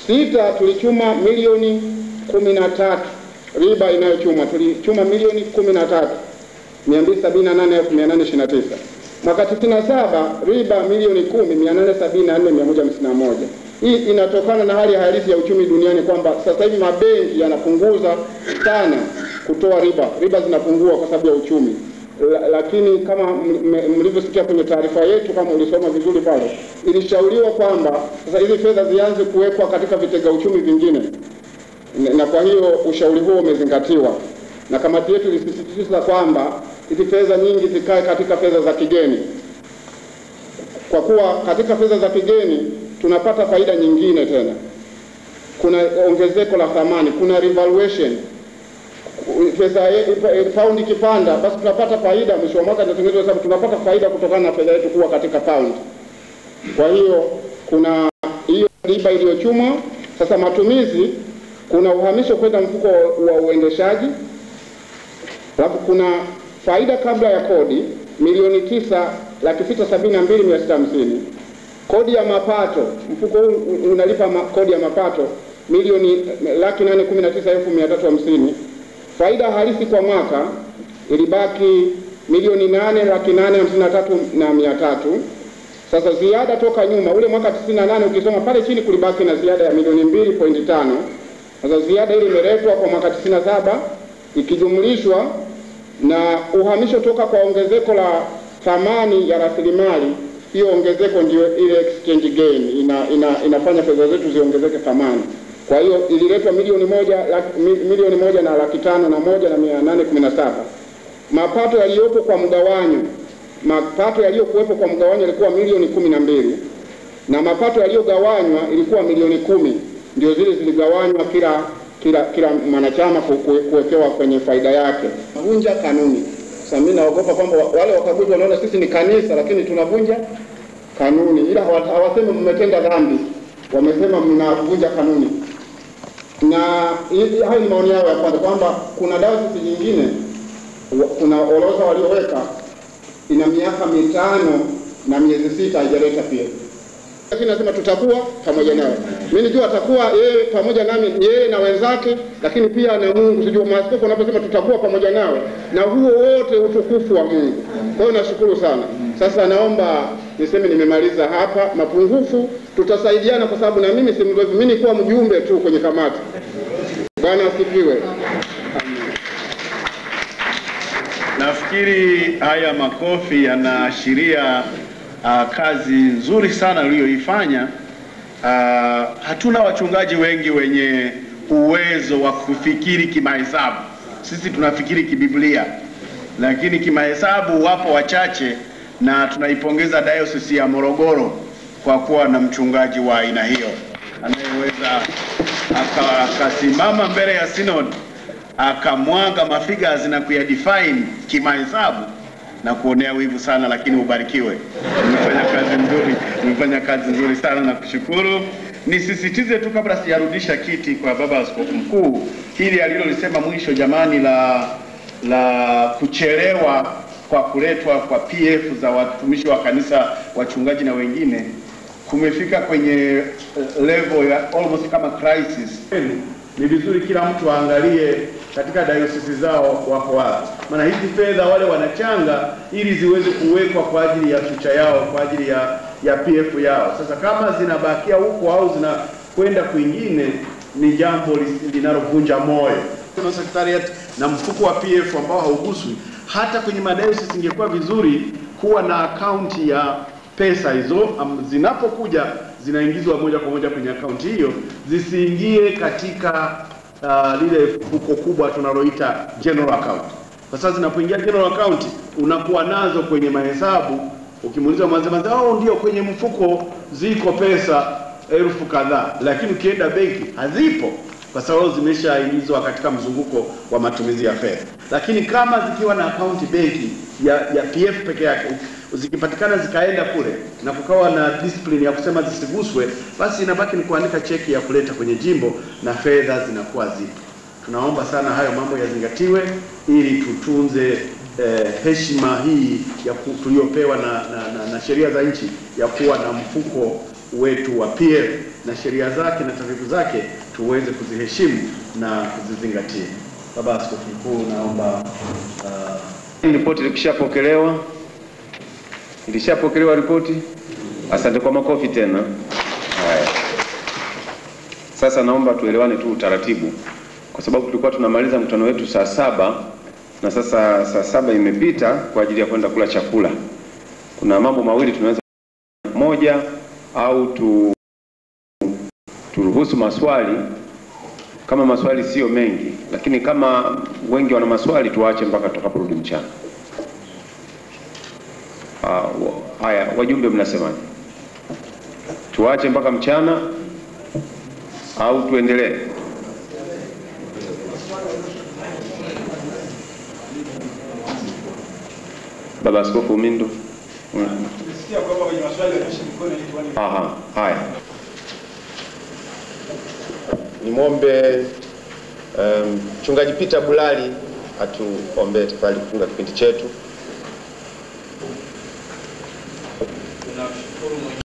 Sita, tulichuma milioni kumi na tatu riba inayochuma tulichuma milioni kumi na tatu mia mbili sabini na nane elfu mia nane ishirini na tisa mwaka tisini na saba riba milioni kumi mia nane sabini na nne mia moja hamsini na moja hii inatokana na hali halisi ya uchumi duniani kwamba sasa hivi mabenki yanapunguza sana kutoa riba riba zinapungua kwa sababu ya uchumi La, lakini kama mlivyosikia kwenye taarifa yetu, kama ulisoma vizuri pale, ilishauriwa kwamba sasa hizi fedha zianze kuwekwa katika vitega uchumi vingine, na kwa hiyo ushauri huo umezingatiwa, na kamati yetu ilisisitiza kwamba hizi fedha nyingi zikae katika fedha za kigeni, kwa kuwa katika fedha za kigeni tunapata faida nyingine tena, kuna ongezeko la thamani, kuna revaluation pesa pound ikipanda, basi tunapata faida mwisho wa mwaka, inatengenezwa hesabu, tunapata faida kutokana na fedha yetu kuwa katika pound. Kwa hiyo kuna hiyo riba iliyochumwa. Sasa matumizi, kuna uhamisho kwenda mfuko wa uendeshaji, alafu kuna faida kabla ya kodi milioni tisa laki sita sabini na mbili mia sita hamsini kodi ya mapato, mfuko huu unalipa ma, kodi ya mapato milioni laki nane kumi na tisa elfu mia tatu hamsini faida halisi kwa mwaka ilibaki milioni nane laki nane hamsini na tatu na mia tatu. Sasa ziada toka nyuma ule mwaka 98 ukisoma pale chini kulibaki na ziada ya milioni mbili pointi tano. Sasa ziada ile imeletwa kwa mwaka 97 ikijumlishwa na uhamisho toka kwa ongezeko la thamani ya rasilimali. Hiyo ongezeko ndio ile exchange gain ina, ina, inafanya fedha zetu ziongezeke thamani kwa hiyo ililetwa milioni moja laki, milioni moja na laki tano na moja na mia nane kumi na saba. Mapato yaliyopo kwa mgawanyo, mapato yaliyokuwepo kwa mgawanyo yalikuwa milioni kumi na mbili na mapato yaliyogawanywa ilikuwa milioni kumi. Ndio zile ziligawanywa kila kila kila mwanachama kuwekewa kwenye faida yake. Vunja kanuni. Sasa mimi naogopa kwamba wale wakaguzi wanaona sisi ni kanisa, lakini tunavunja kanuni, ila hawasemi mmetenda dhambi, wamesema mnavunja kanuni na hayo ni maoni yao ya kwanza, kwamba kuna dayosisi nyingine, kuna orodha walioweka ina miaka mitano na miezi sita haijaleta pia, lakini nasema tutakuwa pamoja nawe. Mimi nijua atakuwa yeye pamoja nami, yeye na wenzake, lakini pia na Mungu. Sijua maaskofu wanaposema tutakuwa pamoja nawe, na huo wote utukufu wa Mungu. Kwa hiyo nashukuru sana. Sasa naomba niseme nimemaliza hapa. Mapungufu tutasaidiana, kwa sababu na mimi si mzoefu, mimi nilikuwa mjumbe tu kwenye kamati. Bwana asifiwe. Nafikiri haya makofi yanaashiria uh, kazi nzuri sana uliyoifanya. Uh, hatuna wachungaji wengi wenye uwezo wa kufikiri kimahesabu. Sisi tunafikiri kibiblia, lakini kimahesabu wapo wachache, na tunaipongeza Dayosisi ya Morogoro kwa kuwa na mchungaji wa aina hiyo anayeweza akasimama mbele ya synod akamwaga mafigures na kuyadefine kimahesabu na kuonea wivu sana, lakini ubarikiwe. Umefanya kazi nzuri, umefanya kazi nzuri sana na kushukuru. Nisisitize tu kabla sijarudisha kiti kwa baba askofu mkuu, hili alilolisema mwisho, jamani, la la kuchelewa kwa kuletwa kwa PF za watumishi wa kanisa, wachungaji na wengine kumefika kwenye level ya almost kama crisis. Ni vizuri kila mtu aangalie katika dayosisi zao wako wapi, maana hizi fedha wale wanachanga ili ziweze kuwekwa kwa ajili ya future yao, kwa ajili ya ya PF yao. Sasa kama zinabakia huko au zinakwenda kwingine, ni jambo linalovunja moyo. Kuna secretariat na mfuko wa PF ambao hauguswi. Hata kwenye madayosisi ingekuwa vizuri kuwa na akaunti ya pesa hizo um, zinapokuja zinaingizwa moja kwa moja kwenye akaunti hiyo, zisiingie katika uh, lile fuko kubwa tunaloita general account. Kwa sasa zinapoingia general account unakuwa nazo kwenye mahesabu, ukimuuliza mwanzamazi, oh, ndio kwenye mfuko ziko pesa elfu kadhaa, lakini ukienda benki hazipo kwa sababu zimeshaingizwa katika mzunguko wa matumizi ya fedha. Lakini kama zikiwa na akaunti benki ya, ya PF peke yake zikipatikana zikaenda kule na kukawa na discipline ya kusema zisiguswe, basi inabaki ni kuandika cheki ya kuleta kwenye jimbo na fedha zinakuwa zipo. Tunaomba sana hayo mambo yazingatiwe ili tutunze eh, heshima hii ya tuliopewa na, na, na, na sheria za nchi ya kuwa na mfuko wetu wa PF na sheria zake na taratibu zake tuweze kuziheshimu na kuzizingatia. Baba Askofu Mkuu, naomba uh, Ripoti ikishapokelewa, ilishapokelewa ripoti. Asante kwa makofi tena. Haya, sasa naomba tuelewane tu utaratibu, kwa sababu tulikuwa tunamaliza mkutano wetu saa saba na sasa saa saba imepita kwa ajili ya kwenda kula chakula. Kuna mambo mawili tunaweza, moja au tu turuhusu maswali kama maswali sio mengi, lakini kama wengi wana maswali tuwaache mpaka tutakaporudi mchana. Ah, wa- Haya, wajumbe mnasemaje? Tuache mpaka mchana au tuendelee? Baba Askofu Umindu. Mm. Aha, haya. Nimwombe um, mchungaji Peter Bulali atuombee tafadhali kufunga kipindi chetu.